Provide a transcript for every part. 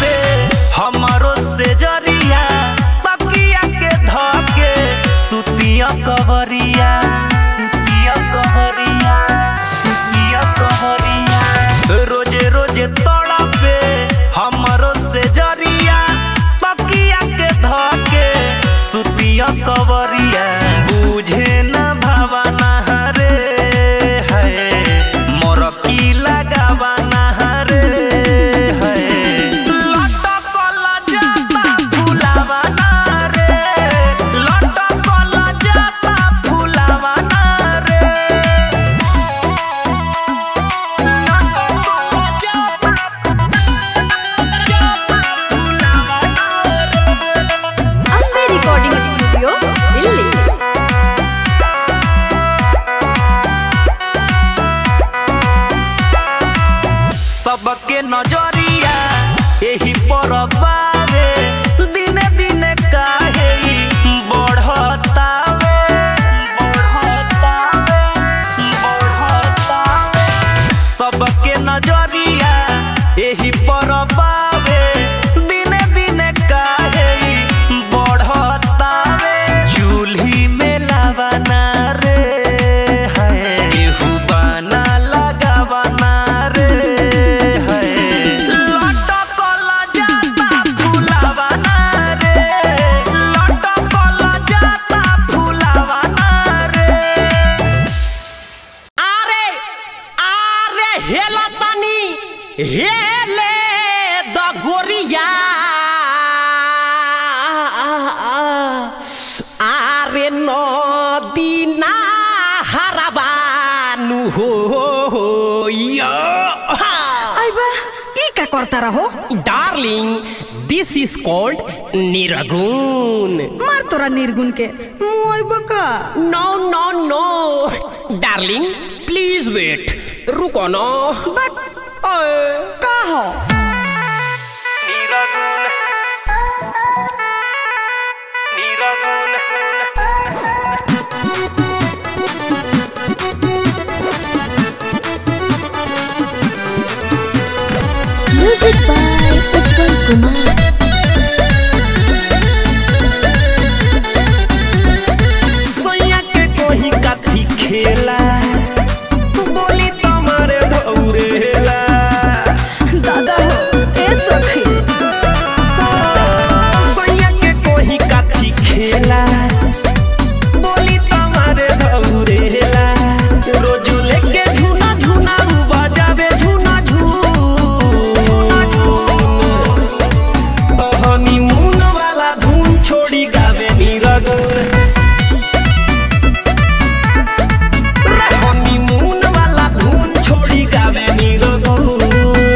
पे हमारो से जरिया तकिया के धके सुतिया कवरिया सुतिया कवरिया सुतिया कवरिया रोजे रोजे तोड़ा पे हमारो से जरिया तकिया के धके सुतिया कवरिया बुझे न भावना रे है मोर की लगावना रे है लटकल जाता फुलावना रे लटकल जाता फुलावना रे ಅಂಬೆ ರೆಕಾರ್ಡಿಂಗ್ ಸ್ಟುಡಿಯೋ ಇಲ್ಲಿ सबके नजरिया एही पर बावे दिने दिने काहे ई बढ़तावे बढ़तावे बढ़तावे सबके नजरिया एही पर बावे दिने दिने काहे ई बढ़तावे चूल्ही में लावाना रे है केहू बाना लगावाना रे है लटकल जाता फुलावाना रे लटकल जाता फुलावाना रे আরে আরে হেলা তানি হেলে দ গরিয়া আরে নদী না হারাবানু হো ইয়া ಅಯ್ಯಾ ಈ का करता रहो darling this is called nirgun मार तोरा निर्गुण के मुआई बका no no no darling please wait रुको ना बट का हो निरगुण निरगुण Music by Ujjwal Kumar. सोया के कोही काथी खेला बोली तुम्हारे भौरेला दादा हो ए सखी सोया के कोही काथी खेला बोली तुम्हारे भौरेला रोजू लेके झूना झूना उ बजावे झूना झून तो हनीमून वाला धुन छोड़ी गावे नीरगुन हनीमून वाला धुन छोड़ी गावे नीरगुन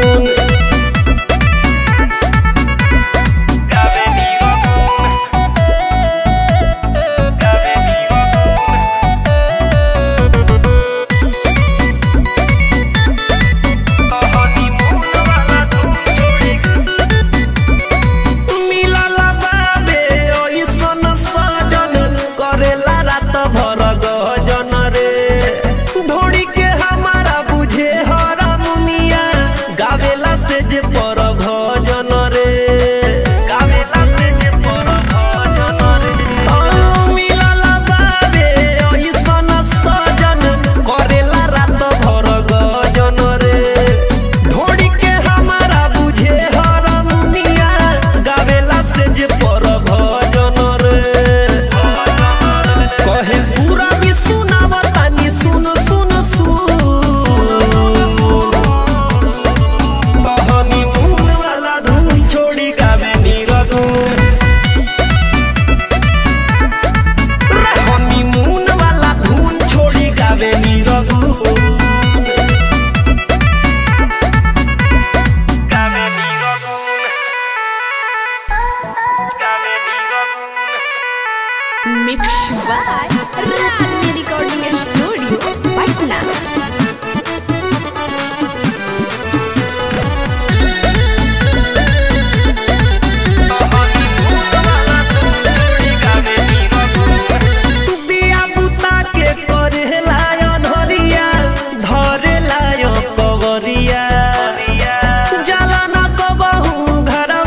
गावे नीरगुन गावे नीरगुन हनीमून वाला धुन छोड़ी मिलल बाबे ओइसन सजन करेला रात भर गजन रे ढोड़ी के हमारा बुझे हरमुनिया गावेला से जे पर भजन रे गावेला से जे पर भजन रे ओ मिलल बाबे ओइसन सजन करेला रात भर गजन रे ढोड़ी के हमारा बुझे हरमुनिया गावेला से जे पर भजन रे कहे पूरा भी सुनावतानी सुन सुन सुन हनीमून वाला धुन छोड़ी गावे नीरगुन हनीमून वाला धुन छोड़ी गावे नीरगुन गावे नीरगुन गावे nirgun mix by Ragini recording studio Patna दिया बुता के करेला अनहरिया धरेला यो कवरिया जाला न कबहू घरवा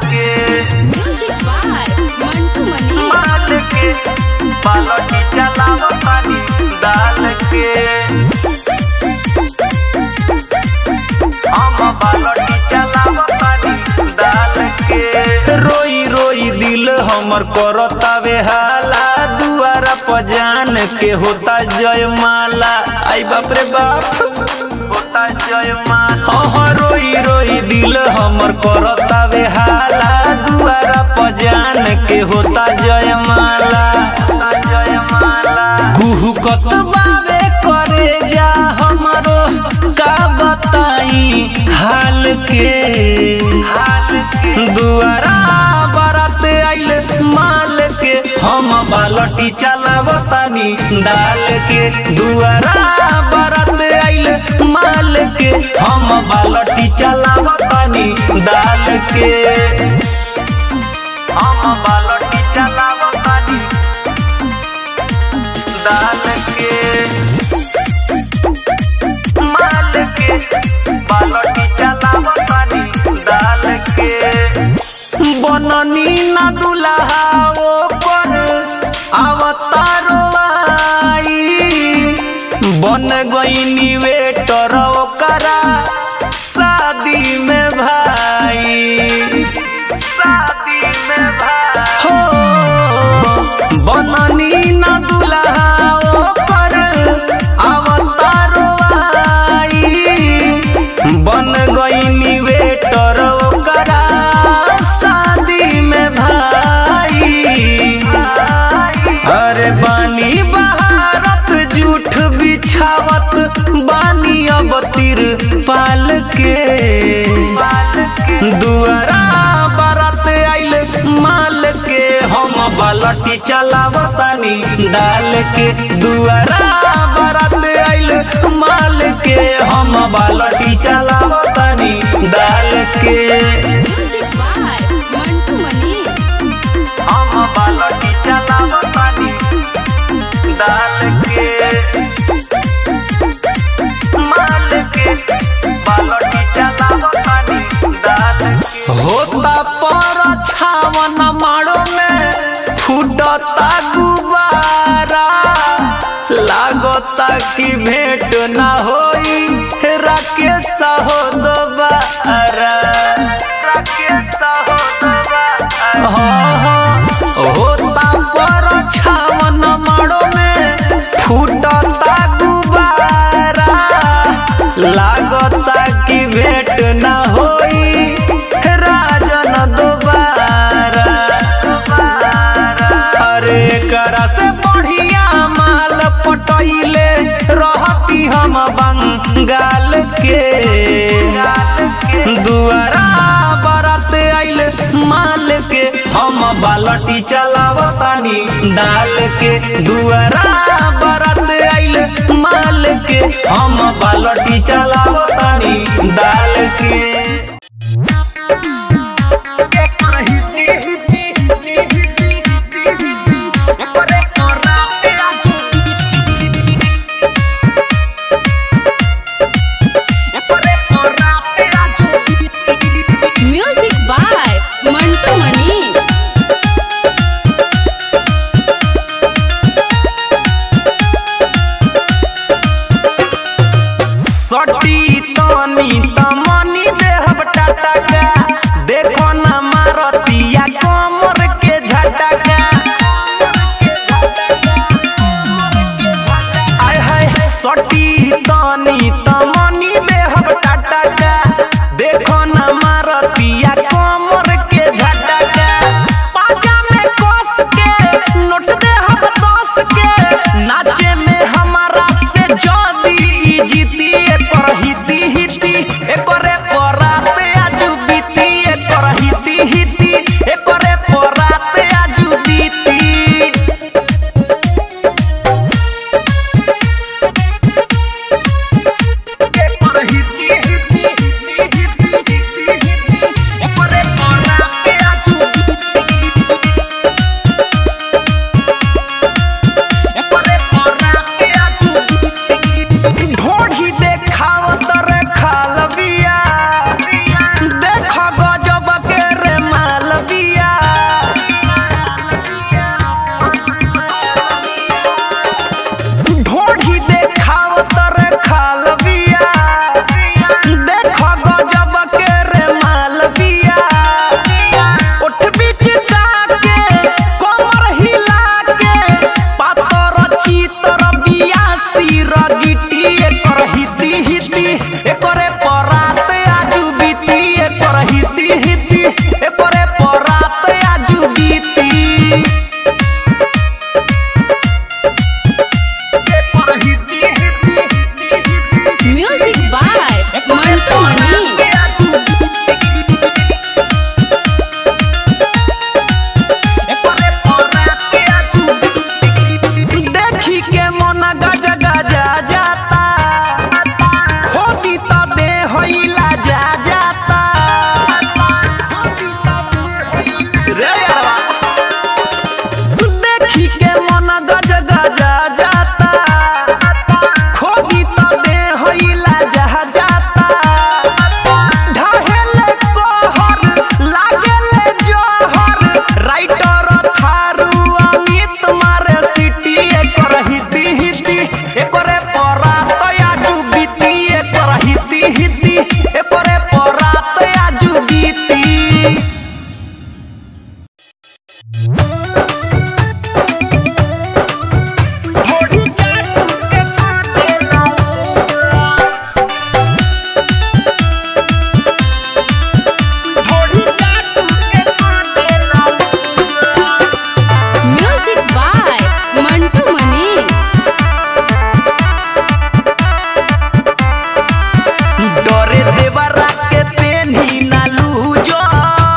के म्यूजिक बाय मंटू मनी माल के बालटी चलाव पानी डाल के हम बालटी चलाव पानी डाल के रोई रोई दिल हमर करतावे हाला दुआरा पजान के होता जय माला आई बाप रे बाप होता जय माला हाँ रोई रोई दिल हमर करतावे हाला दुआरा पजान के होता जय माला होता जय माला कुहू कतबावे करे जा हमरो का बताई हाल के हाल के दुआरा बारात आइल माल के हम बालटी चलावतानी डाल के दुआरा बारात आइल माल के हम बालटी चलावतानी डाल के हम बालटी चलावतानी डाल के माल के बालटी चलाव पानी डाल के बननी ना दुल्हा ओ पर अवतारो आई बन गईनी वेटर ओकरा शादी में भाई शादी में भाई हो बननी ना दुल्हा ओकर अवतारो आई बन गईनी वेटर ओकरा शादी में भाई अरे बानी बहारत जूठ बिछावत बानी अब तिर पाल के दुआरा बारात आइल माल के हम बालटी चलावतानी डाल के दुआरा बारात आइल माल के हम बालटी चलावतानी डाल के म्यूजिक बाय मंटू मनी हम बालटी चलावतानी डाल के माल के बालटी चलावतानी डाल के होता पर छावन मारो में फूटता गुबारा लागता कि भेंट ना होई राकेश हो दोबारा राकेश हो दोबारा हाँ हाँ होता पर छावन मारो में फूटता गुबारा लागता कि भेंट ना होई राजन दोबारा अरे करा से बढ़िया माल पटैले रहती हम बंगाल के दुआरा बारात आइल माल के हम बालटी चलावतानी डाल के दुआरा बारात आइल माल के हम बालटी चलावतानी डाल के म्यूजिक बाय मंटू मनी सटी तनी तमनी देहब टाटा देखो न मारतिया कमर के झटका आय हाय सटी तनी तमनी देहब टाटा देखो न मारतिया कमर के झटका पाजा में कस के नोट देहब दस के नाचे में हमारा से जदी जीती पर हिती हिती ए मनीष डरे देवरा के पेन्ही ना लूजर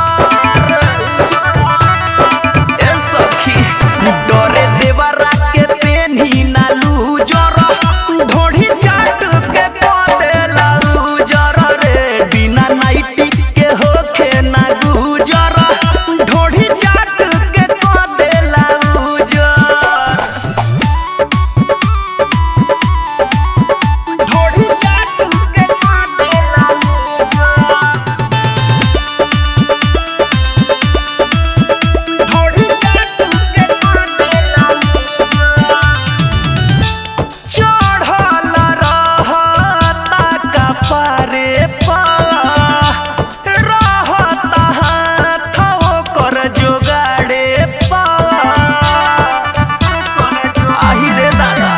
ए सखी डरे देवरा के पेन्ही ना लूजर ढोढ़ी चाट के क देला लूजर रे बिना नाइटी के होखे ना गुजर ढोढ़ी चाट के क देला लूजर ढोढ़ी चाट के क देला लूजर ढोढ़ी चाट के क देला लूजर चढ़ल रहता कपारे पर रहता हाथ ओकर जोगाड़े पर आहि रे दादा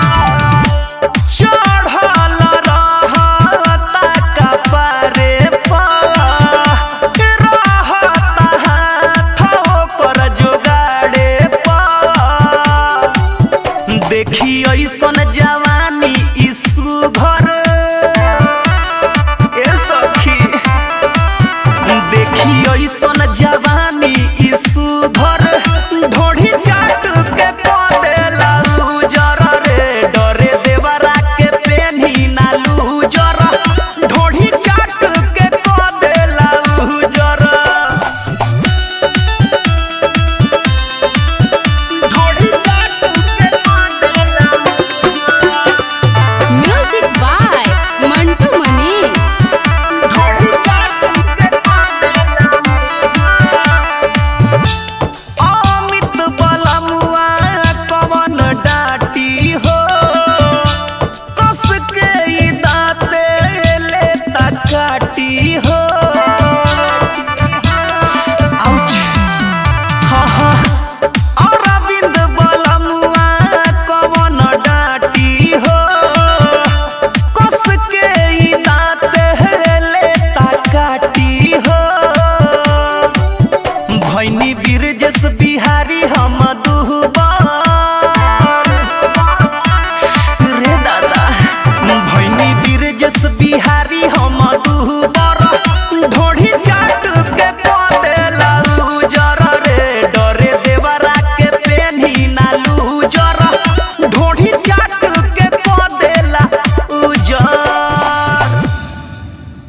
चढ़ल रहता कपारे पर रहता हाथ ओकर जोगाड़े पर देखी ऐसन जवानी ईसु घर ए सखी देखी ऐसन जवानी ईसु घर ढोढ़ी चाट के क देला लूजर रे डरे देवरा के पेन्ही ना लूजर ढोढ़ी चाट के क देला लूजर ढोढ़ी चाट के क देला म्यूजिक बाय मंटू मनीष ढोढ़ी चाट के क देला अमित बलमुआ कवन डाटी हो कस के ई दाँते लेता काटी हो आउच हाँ हाँ अरविंद बलमुआ कवन डाटी हो कस के ई दाँते लेता काटी हो भैनी बीरजस